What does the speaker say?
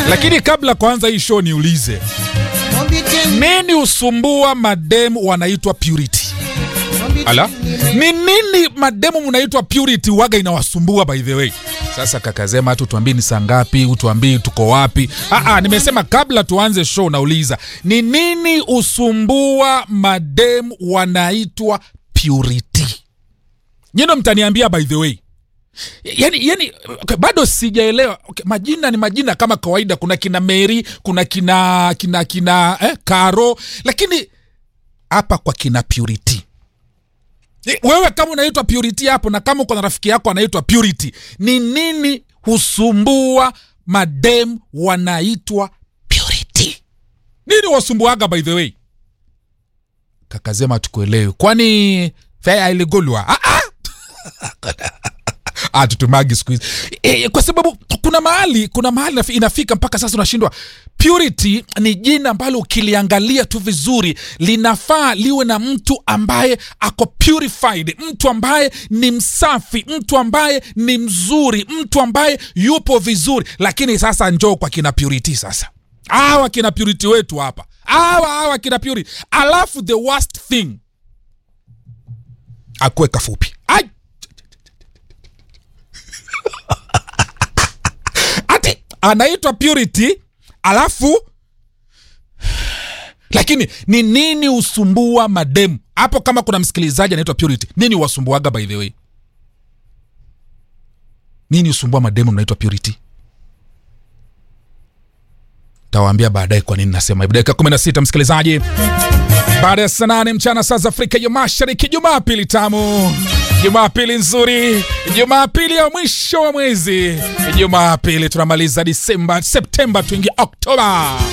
Lakini kabla kwanza hii show niulize, nini usumbua mademu wanaitwa purity? Ala, ni nini mademu mnaitwa purity waga inawasumbua by the way? Sasa kakazema hatu tuambie ni saa ngapi, utuambie tuko wapi? Aa, nimesema kabla tuanze show nauliza ni nini usumbua mademu wanaitwa purity? Nyino mtaniambia by the way. Yani, yani okay, bado sijaelewa okay, majina ni majina kama kawaida. Kuna kina Mary, kuna kina kina kina eh, Karo, lakini hapa kwa kina Purity Eh, wewe kama unaitwa Purity hapo na kama uko na rafiki yako anaitwa Purity, ni nini husumbua madem wanaitwa Purity? Nini wasumbuaga by the way? Kakazema tukuelewe, kwani fea iligulwa? Ah, ah! atutumagi siku hizi e, kwa sababu kuna mahali kuna mahali nafi- inafika mpaka sasa unashindwa purity ni jina ambalo ukiliangalia tu vizuri linafaa liwe na mtu ambaye ako purified mtu ambaye ni msafi mtu ambaye ni mzuri mtu ambaye yupo vizuri lakini sasa njoo kwa kina purity sasa awa kina purity wetu hapa awa awa kina purity alafu the worst thing akuwe kafupi Ai! ati anaitwa purity alafu lakini ni nini usumbua mademu hapo kama kuna msikilizaji anaitwa purity nini wasumbuaga by the way nini usumbua mademu mnaitwa purity tawaambia baadaye kwa nini nasema hivyo dakika 16 msikilizaji baada ya saa nane mchana saa za afrika ya mashariki jumapili tamu jumapili nzuri jumapili ya mwisho wa mwezi jumapili tunamaliza disemba septemba tuingia oktoba